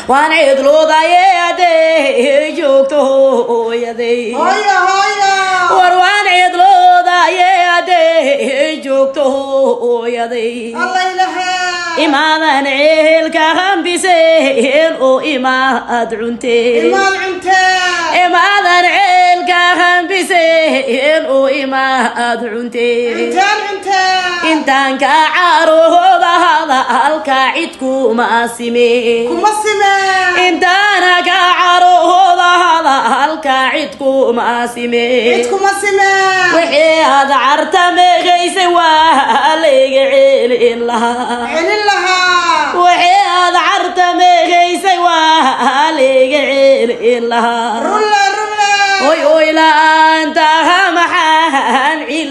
waan cidloodaye hadday joogto hooyaday hooyo hooyo war waan cidloodaye hadday joogto hooyaday alla ilahaa imaadan ceelka hambiseen oo imaad cunteen imaad cuntee imaadan ceelka hambiseen oo imaad cunteen intaan cuntee intaan ka carooda hadalka cid kuma simeen kuma simee intaana ka carooda hadalka cid kuma simeen cid kuma simee wixii aad carta meegaysay waa layga ceelin lahaa celin lahaa wixii aad carta meegaysay waa layga ceelin lahaa rulle rulle oy oy la-aanta maxaan ciil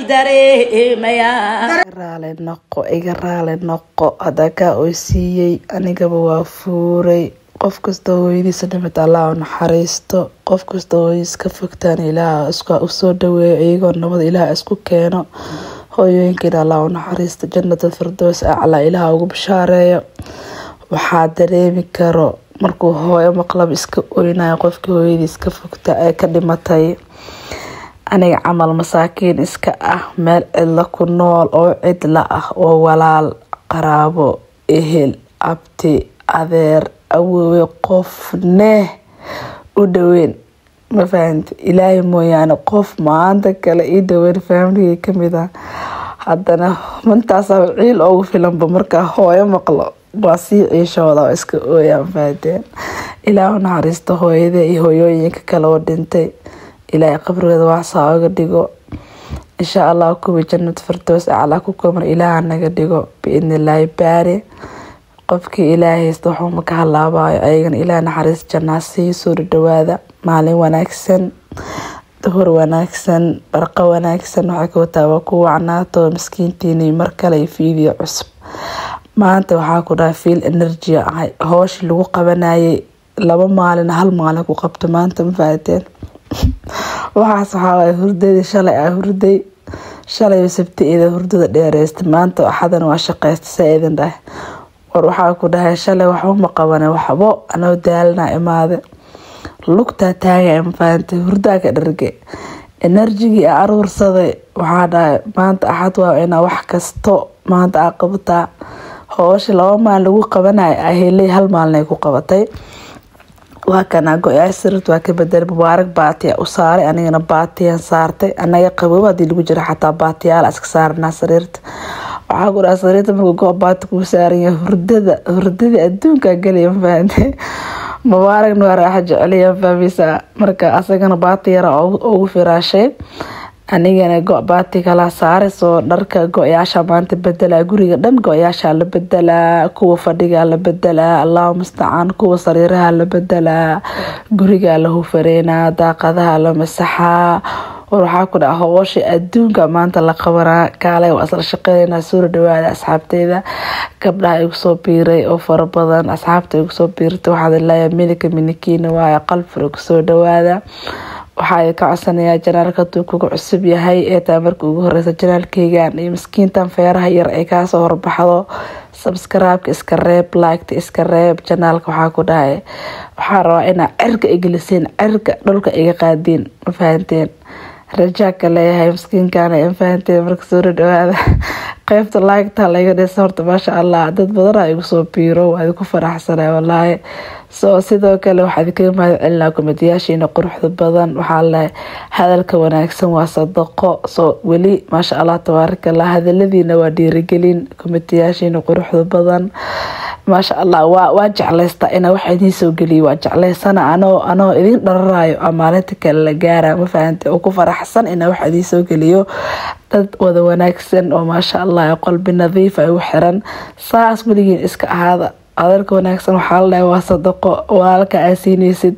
dareemayaa raali noqo iga raali noqo haddaa kaa oo siiyey anigaba waa fuuray qof kasta hooyadiisa dhimid allah u naxariisto qof kasta hooyadiis ka fogtaan ilaah isku usoo dhaweeyo iyagoo nabad ilaah isku keeno hooyooyinkiina allah u naxariisto jannata firdows aclaa ilaah ugu bishaareeyo waxaa dareemi karo markuu hooyo maqlab iska oynayo qofkii hooyadiis ka fogta ee ka dhimatay aniga camal masaakiin iska ah meel cidla ku nool oo cidla ah oo walaal qaraabo ehel abti adeer awoowe qofne u dhaweyn ma fahamti ilaahay mooyaane qof maanta kale ii dhaweyn faamligay kamid ah haddana mantaasa ciil ugu filanba markaa hooyo maqlo waa sii ciishooda oo iska ooyaan fahateen ilaah u naxariisto hooyada iyo hooyooyinka kale oo dhintay ilaahay qabrigeeda waxsaa oga dhigo insha allah kuwii jannad firdows aclaa ku koomar ilaaha naga dhigo biidni illaahi baari qofkii ilaahay haysta waxuma ka halaabayo ayagana ilaah naxariis jannaa sii soo dhawaada maalin wanaagsan duhur wanaagsan barqa wanaagsan waxay ka wataa waa ku wacnaato miskiintiini mar kale iyo fiidiyo cusub maanta waxaa ku dhaha fiil energia ahay hooshii lagu qabanayay laba maalin hal maalin ku qabto maanta ma fahateen waxaas waxaa waay hurdadii shalay ah hurday shalay sabti-ida hurdada dheereysta maanta axadan waa shaqeysta saa idin dhahay war waxaa ku dhahay shalay waxba ma qabane waxbo anoo daalana imaade lugtaa taagay ma fahantay hurdaa ka dharge enerjigii a aruursaday waxaa dhahay maanta axad waa inaa wax kasto maanta aa qabataa hoosha laba maalin lagu qabanayo aheley hal maalin ay ku qabatay waa kana go-yaal sariirta waa ka bedelay mubaarak baatiya u saaray anigana baatiyaan saartay anaga qaboob hadii lagu jiro xataa baatiyaal iska saaranaa sariirta waxaa ku dhaha sariirta markuu go baati kuu saaranya hurdada hurdadii adduunkaa gelaya ma fahantay mubaarakna waa raaxa jeceliya fahmaysaa marka asagana baati yara ugu firaashay anigana go baati kala saaray soo dharka go-yaasha maanta bedelaa guriga dhan go-yaasha la bedelaa kuwa fadhiga la bedelaa allahu mustacaan kuwa sariiraha la bedelaa guriga la hufareynaa daaqadaha la masaxaa war waxaa ku dhaca hoosha adduunka maanta la qabanaa kaalay waa isla shaqeynaa suura dhawaada asxaabteyda gabdhaha igu soo biiray oo fara badan asxaabta igu soo biirtay waxaad leeyahay milika minikiina waaye qalfur igu soo dhawaada waxaa ka codsanayaa janaalka haduu kuga cusub yahay ee taa marka ugu horeysa janaalkeygan iyo miskiintan feeraha yar ay kaasoo horbaxdo sabskraibka iska reeb liketa iska reeb janaalka waxaa ku dhahay waxaa rabaa inaa cirka igeliseen cirka dhulka iga qaadiin ma fahanteen rajaaka leeyahay miskiinkana ma fahanteen marka soo dhawaada qeybta liketa laga dhisa horta maasha allah dad badana igu soo biiro waa idinku faraxsanay walaahi soo sidoo kale waxaa idinkaga mahad celinaa komadiyaashiina quruxda badan waxaa lehay hadalka wanaagsan waa sadaqo soo weli maasha allah tabaarakallah hadaladiina waa dhiirigelin komadiyaashiina quruxda badan maasha allah waa waa jeclaysta inaa wax idiin soo geliyo waa jeclaysana anoo anoo idin dhararayo a maalinta kale la gaara ma fahante oo ku faraxsan inaa wax idiin soo geliyo dad wada wanaagsan oo maasha allah qolbi nadiif ay u xiran saas weligiin iska ahaada hadalka wanaagsan waxaa la dhahay waa sadaqo walaalka aa siineysid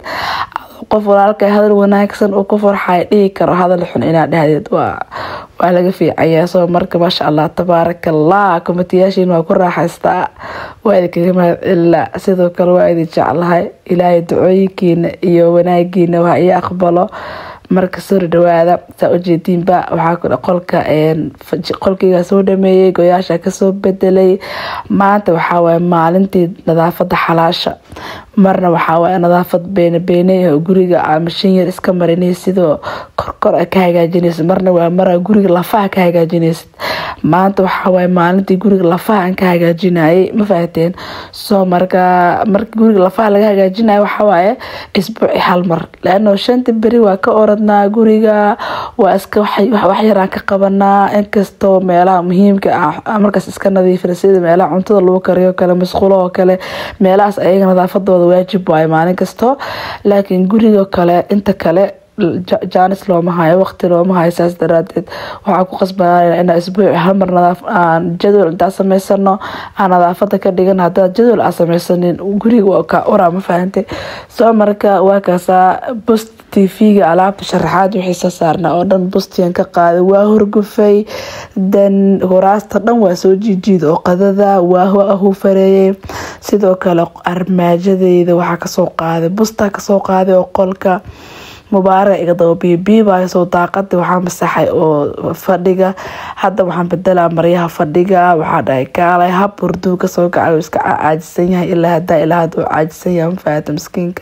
qof walaalka hadal wanaagsan uu ku farxay dhihi karo hadal xun inaad dhahdeed waa waa laga fiicanya soo marka maasha allah tabaarakallah komatiyaashiin waa ku raaxaystaa waa idinkaga mahad celila sidoo kale waa idin jeclahay ilaahay ducooyinkiina iyo wanaagiina waa ii aqbalo marka soo dhawaada saa ujeediinba waxaa qolka qolkeyga soo dhameeyey goyaasha kasoo bedelay maanta waxaawaye maalintii nadaafada xalaasha marna waxaawaye nadaafad beene beene guriga mashin yar iska marinay sidoo korkor a ka hagaajinaysa marna waa mara guriga lafaha ka hagaajinaysid maanta waxaawaye maalintii guriga lafaha aan ka hagaajinayay ma fahateen soo marka marka guriga lafaha laga hagaajinayo waxawaaye isbuuci hal mar laano shanta beri waa ka oradnaa guriga waa iska wax yaraan ka qabanaa inkastoo meelaha muhiimka ah markaas iska nadiifina sida meelaha cuntada lagu kariyo kale masquulo oo kale meelahaas ayaga nadaafadooda waajib waayo maalin kasto laakiin guriga kale inta kale jaanis looma hayo waqti looma hayo saas daraadeed waxaa ku qasbanaa inaa isbuuci halmar jadwal intaa sameysano aan nadaafada ka dhigan hadaad jadwal aa sameysanin guriga waa kaa oraa ma fahantay soo marka waa kaasaa bust tv-ga alaabta sharaxaad wixii soo saarnaa oo dhan bustiyan ka qaaday waa horgufay dan horaasta dhan waa soo jiijiida oo qadada waa hufareeyay sidoo kale armaajadeyda waxaa kasoo qaaday bustaa kasoo qaaday oo qolka mubaara iga daba biibiibaysoo daaqada waxaa masaxay oo fadhiga hadda waxaan bedelaa maryaha fadhiga waxaa dhahay kaalay hab hurduu kasoo kacay iska caajisan yahay ilaa hadaa ilaa haduu caajisan yahay mafaata miskiinka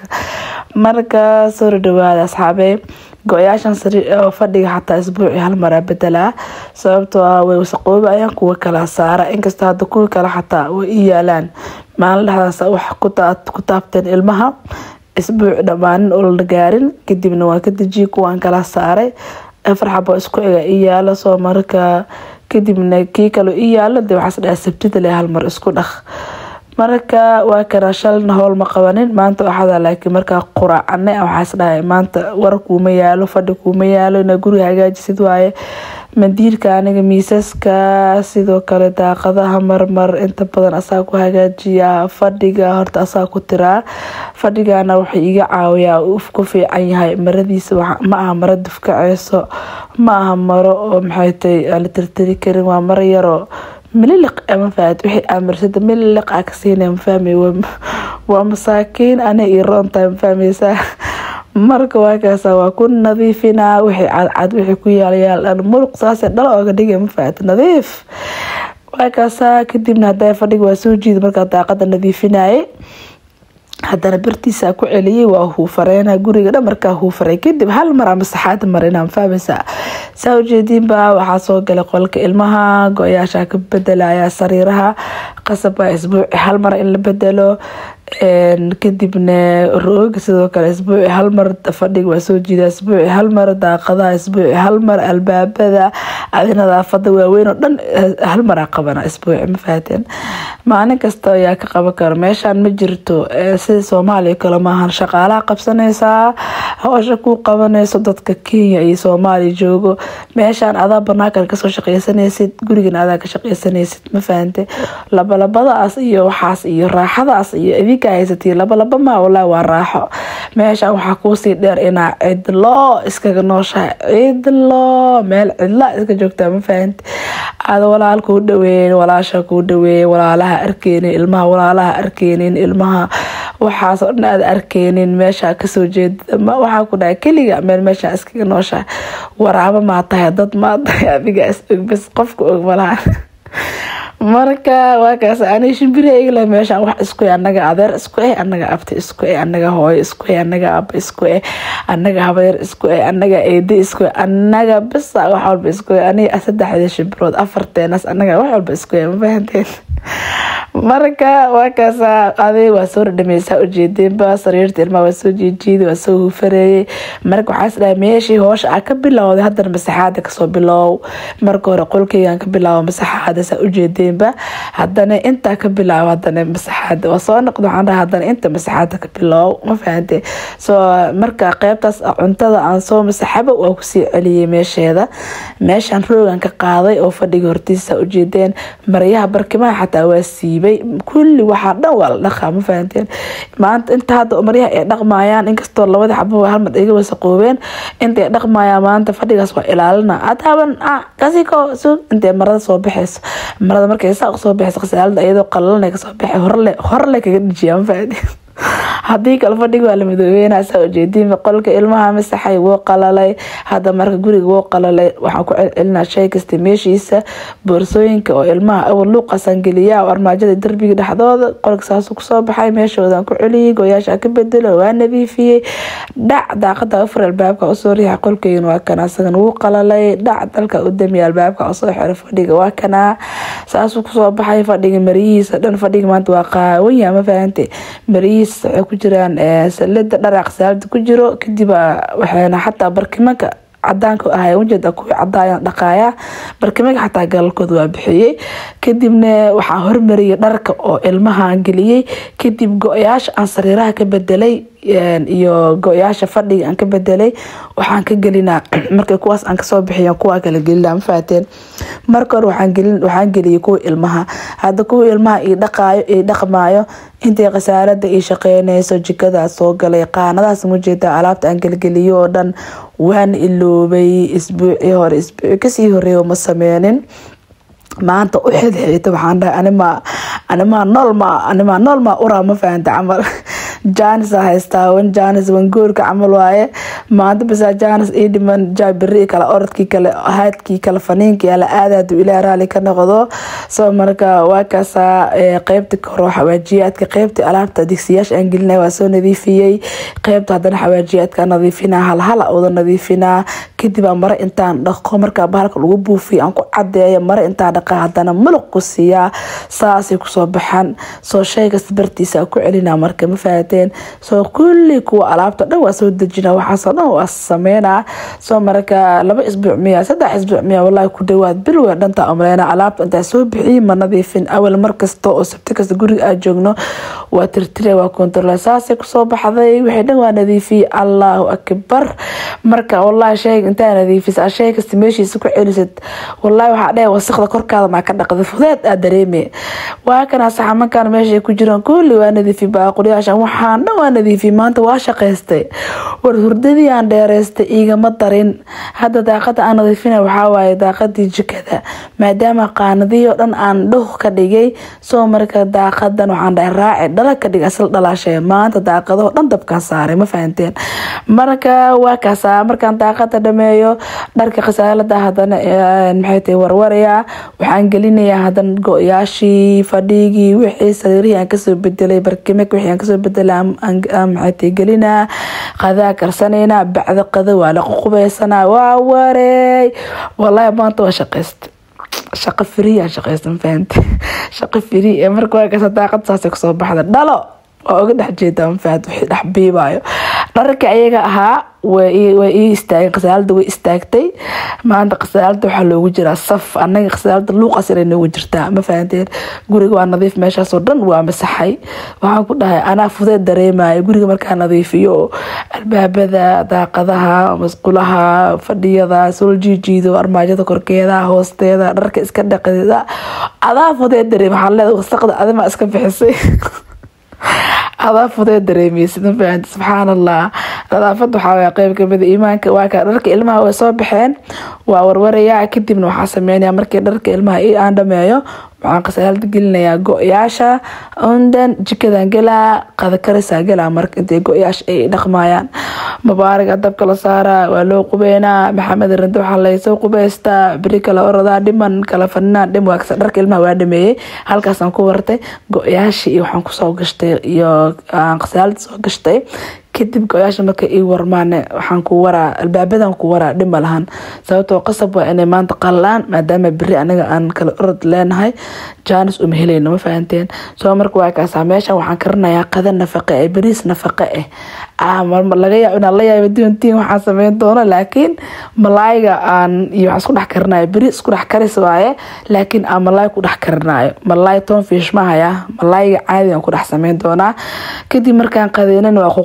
marka soo dhawaada asxaabe go-yaashan fadhiga xataa isbuuci hal maraa bedelaa sababtoo ah way wasaqooba ayaan kuwa kala saara inkastoo hadda kuwii kale xataa way i yaalaan maalin dhexdaas wax ku taabteen ilmaha isbuuc dhammaanin oo la gaarin kadibna waa ka dejiyay kuwaan kala saaray afar xabo isku ega i yaalo soo marka kadibna kii kale i yaalo de waxaas dhaha sabtida le hal mar isku dhaq marka waa kana shalna howl ma qabanin maanta waxada laakiin markaa quraacane waxaas dhahay maanta war kuuma yaalo fadhi kuuma yaalo ina guriga hagaajisid waaye mandiirka aniga miisaska sidoo kale daaqadaha marmar inta badan asaa ku hagaajiyaa fadhiga horta asaa ku tiraa fadhigana wuxuu iga caawiyaa uf ku fiican yahay maradiisa ma aha maro dufkaceyso ma aha maro oo maxay tay la tirtiri karin waa maro yaroo mililiq ma fahad wixii aamirsada mililiq a ka siinay ma fahmay waa masaakiin ana ii roontahay ma fahmaysaa marka waa kaasa waa ku nadiifinaa wixii cadcad wixii ku yaalyaal dhan muluq saase dhal ooga dhigay ma fahad nadiif waa kaasa kadibna hadaa fadhiga waa soo jiida markaa daaqada nadiifinayay haddana bartiisa ku celiyay waa huufareena guriga dhan markaa huufaray kadib hal mar ama saxaad marina fahmaysaa saa ujeediinba waxaa soo galay qolka ilmaha go-yaasha ka bedelaya sariiraha qasab waa isbuuci hal mar in la bedelo kadibna rooga sidoo kale isbuuci hal mar fadhiga waa soo jiida isbuuci hal mar daaqadaha isbuuci hal mar albaabada adi nadaafada waaweyn oo dhan hal maraa qabana isbuuci ma fahateen maalin kasta ayaa ka qaban karo meeshaan ma jirto sida soomaaliya kale maahan shaqaalaha qabsanaysaa howsha ku qabanayso dadka kenya iyo soomaaliya joogo meeshaan adaa banaankan kasoo shaqeysanaysid gurigan adaa ka shaqeysanaysid ma fahante labalabadaas iyo waxaas iyo raaxadaas iyo idinka haysatay labalaba ma walaa waa raaxo meeshaan waxaa kuusii dheer inaa cidlo iskaga nooshahay cidlo meel cidla iska joogtaa ma fahante aada walaal kuu dhaweeyen walaasha kuu dhaweeyen walaalaha arkeynin ilmaha walaalaha arkeynin ilmaha waxaasoo dhan aad arkeynin meesha kasoo jeeda waxaa ku dhahay keliga meel meesha iskaga nooshahay waraabo maa tahay dad maa tahay adiga is og bas qofka og malaha marka waa kaas ani shimbiri igla meeshaan wax isku eh anaga adeer isku eh anaga abti isku eh anaga hooyo isku eh anaga aba isku eh anaga habeer isku eh anaga eede isku eh anaga bisa wax walba isku eh aniga saddexda shimbirood afarteenas anaga wax walba isku eh ma fahanteen marka waa kaasa aday waa soo dhadhameysaa ujeedeenba sariirta ilmaha waa soo jiijiida waa soo hufareeyay marka waxaas dhahay meeshii hoosha aa ka bilowday haddana masaxaada kasoo bilow marka hore qolkeygan ka bilaabo masaxaada saa ujeedeenba haddana intaa ka bilaabo hadana masaxaada waa soo noqda waxaan dhahay haddana inta masaxaada ka bilow ma fahante soo marka qeybtaas cuntada aan soo masaxaba waa kusii celiyay meesheeda meeshaan roogan ka qaaday oo fadhiga hortiisa ujeedeen maryaha barkimaha xataa waa siibay kulli waxaa dhan waa la dhaqaa ma fahanteen maanta inta hadda maryaha ay dhaqmayaan inkastoo labada xabo halmad iga wasaqoobeen inta ay dhaqmayaan maanta fadhigaas waa ilaalina adaaban kasiko sug intay marada soo baxeyso marada markay saa soo baxeyso khasaalada iyadoo qalalana kasoo baxay horle horle kaga dhijiya ma fahanteen haddii kale fadhiga waa la midoobeynaa saa ujeediin qolka ilmaha masaxay wuu qalalay hadda marka guriga wuu qalalay waxaan ku celcelinaa shay kasta meeshiisa boorsooyinka oo ilmaha awal luuqasan geliya oo armaajada derbiga dhexdooda qolka saasuu kusoo baxay meeshoodan ku celiyay gooyaasha ka bedelo waa nadiifiyey dhac daaqada afar albaabka usoo riixa qolkeyga waa kana asagana wuu qalalay dhac dalka u damiya albaabka usoo xira fadhiga waa kanaa saasuu kusoo baxay fadhiga mariyihiisa dhan fadhiga maanta waa qaawanya ma fahante mariyihiisa waxay ku jiraan salada dharaaq saalada ku jiro kadib waxayna xataa barkimanka cadaanka ahay ujeeda kuwii cadaayan dhaqaaya barkimaga xataa galalkooda waa bixiyey kadibna waxaan hormariyay dharka oo ilmahaan geliyey kadib go-yaasha aan sariiraha ka bedelay iyo go-yaasha fadhiga aan ka bedelay waxaan ka gelinaa markay kuwaas aan kasoo bixiya kuwaa kala gelina ma fahateen marka hore waxaan geliyay kuwa ilmaha hadda kuwa ilmaha ii dhaqaayo ii dhaqmaayo intay khasaarada ii shaqeynayso jikadaas soo galay qaanadaas mujeeda alaabta aan gelgeliyo oo dhan waan iloobay isbuucii hore isbuuci kasii horeeya ma sameynin maanta u xidxiita waxaan dhahay anima animaa noolma animaa noolma uraa ma fahanta camal janis a haystaa wan janis wan goorka camal waaye maanta basaa janis ii dhiman jaabiri kale orodkii kale haadkii kale faniinkii ala aadaadu ilaa raali ka noqdo soo marka waa kaasaa qeybta koro xawaajiyaadka qeybta alaabta digsiyaasha aan gelinay waa soo nadiifiyey qeybta haddana xawaajiyaadka nadiifinaa halhala uda nadiifinaa kadib aa mare intaan dhaqo markaa bahalka lagu buufiyo aan ku cadeeyo mare intaan dhaqa haddana muluq ku siiyaa saasay kusoo baxaan soo shaygas bartiisa ku celinaa marka ma fahateen soo kulli kuwa alaabta dhan waa soo dejina waxaasoo dhan waa sameynaa soo marka laba isbuuc miya saddex isbuuc miya wallahi ku dhawaad bil wey dhantaa umleyna alaabta intaa soo bixiyay ma nadiifin awal mar kasta oo sabti kasta guriga aa joogno waa tirtire waa kontarole saasay kusoo baxday wixii dhan waa nadiifiyey allahu akbar marka wallahi shayga intaa nadiifisa shay kasta meeshiisa ku celisad wallahi waxaa dheh wasaqda korkaada maa ka dhaqda fudeed aa dareeme waa kana saxamankan meeshay ku jiraan kulli waa nadiifi baaqulyaashan waxaan dhan waa nadiifi maanta waa shaqaystay war hurdadii aan dheeraystay igama darin hadda daaqada aan nadiifina waxaa waaye daaqadii jikada maadaama qaanadihii oo dhan aan dhuh ka dhigay soo marka daaqadan waxaan dhahay raaci dhala ka dhig asal dhalaashee maanta daaqadaho dhan dabkaan saaray ma fahanteen marka waa kaasaa markaan daaqada dhameeyo dharka khasaalada hadana maxay tahay warwarayaa waxaan gelinayaa hadan go-yaashii fadhigii wixii sariirihii aan kasoo bedelay barkimek wixii aan kasoo bedelay maxay tahay gelinaa qadaa karsanaynaa bacda qada waa la ququbeysanaa waa wareey wallahi maanta waa shaqaystay shaqo free aan shaqaysta ma fahamte shaqo free ee marka waa kasa daaqad saasay kusoo baxda dhalo waa uga dhex jeedaa ma fahamte wixii dhex biibaayo dhararka ayaga ahaa way ii istaageen khasaalada way istaagtay maanta khasaalada waxaa loogu jiraa saf anaga khasaalada luuqaas inay noogu jirtaa ma fahanteen guriga waa nadiif meeshaasoo dhan waa masaxay waxaan ku dhahay anaa fudeed dareemayo guriga markaa nadiifiyo albaabada daaqadaha masqulaha fadhiyada soo jiijiido armaajada korkeeda hoosteeda dharka iska dhaqida adaa fudeed dareem waxaa leedahay wasaqda adimaa iska bixisay adaa fudee dareemeysid ma fahanti subxaan allah nadaafada waxaa waaya qeyb kamida iimaanka waa ka dharka ilmaha way soo baxeen waa warwarayaa kadibna waxaa sameynaya markii dharka ilmaha aan dhameeyo waxaan khasaalada gelinayaa go-yaasha undan jikadan gelaa qadakarisaa gelaa marka intay go-yaasha ay dhaqmayaan mubaaraga dabka la saaraa waa loo qubeynaa maxamed rinde waxaa laysoo qubeystaa beri kala orodaa dhiman kala faninaa dhim waagsa dharka ilmaha waa dhameeyey halkaasaan ku wartay go-yaasha iyo waxaan kusoo gashtay iyo aan khasaalada soo gashtay kadib go-yaasha marka ii warmaane waxaan ku waraa albaabadan ku waraa dhima lahan sababtoo qasab waa inay maanta qalaan maadaama beri aniga aan kala orod leenahay jaanis uma helayno ma fahanteen soo marka waa kaasaa meeshan waxaan karinayaa qada nafaqe ee beriis nafaqe ah laga yaabo inaan la yaaba doontiin waxaan sameyn doono laakiin malaayiga aan iyo waxaan isku dhex karinayo beri isku dhex karis waaye laakiin aan malaay ku dhex karinayo malaay toon fiish mahaya malaayiga caadigan ku dhex sameyn doonaa kadib markaan qadeynan waa ku qubeysa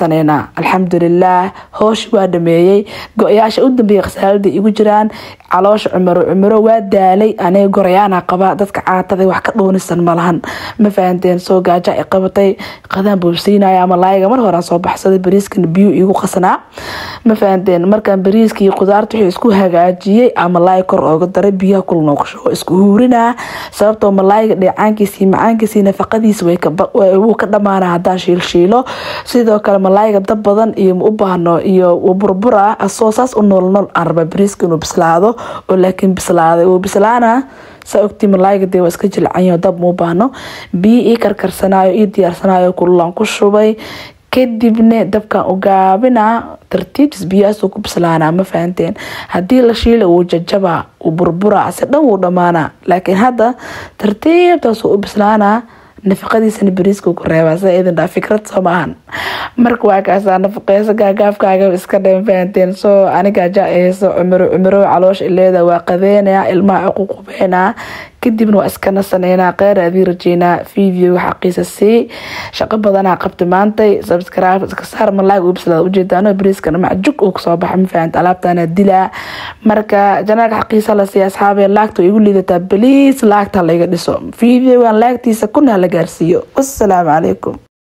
nasaneynaa alxamdulilaah hooshi waa dhameeyey go-yaasha u dambeeyay khasaalada igu jiraan caloosha cumaro cumaro waa daalay aniga gorayaana qaba dadka caatada wax ka dhuunisan malahan ma fahanteen soo gaaja ay qabatay qadaan boobsiinaya ama laayiga mar horaan soo baxsaday bariiskana biyo igu qasanaa ma fahanteen markaan bariiska iyo qudaarta wixii isku hagaajiyey ama laay kor ooga daray biyaha kul nooqsho isku huurinaa sababtoo malaayiga dheecaankiisii macaankiisii nafaqadiisa wuu ka dhamaana haddaan shiilshiilo sidoo kale malaayiga dab badan iyo ma u baahno iyo burbura asoo saas u noolnool aan raba bariiska inuu bislaado oo laakiin bislaaday wuu bislaana saa ogtii malaayiga dee waa iska jilcanyo dab muu baahno biyo ii karkarsanaayo ii diyaarsanayo kululaan ku shubay kadibna dabkan u gaabina tartiibtiis biyahaasuu ku bislaanaa ma fahanteen haddii la shiila wuu jajabaa uu burbura si dhan wuu dhammaanaa laakiin hadda tartiibtaasuu u bislaanaa nafaqadiisana bariiska ku reebaa sida idin dhaa fikrad soo maahan marka waa kaasaa nafaqeyso gaagaafkaaga iska dhan fahanteen soo aniga jaa-eyso cumaro cumaro caloosha ileeda waa qadeynaya ilmaha aququbeynaa kadibna waa iska nasaneynaa qeyr adii rajeynaa videoga xaqiisa sii shaqo badanaa qabta maantay subscribe iska saar malaag uu bislaada ujeedaano bariiskana macjug uu kasoo baxa ma fahanta alaabtana dilaa marka janaalka xaqiisa la siiya asxaabe laagta igu liidataa baliis laagta laga dhiso videogan laagtiisa kuna la gaarsiiyo wassalaamu calaykum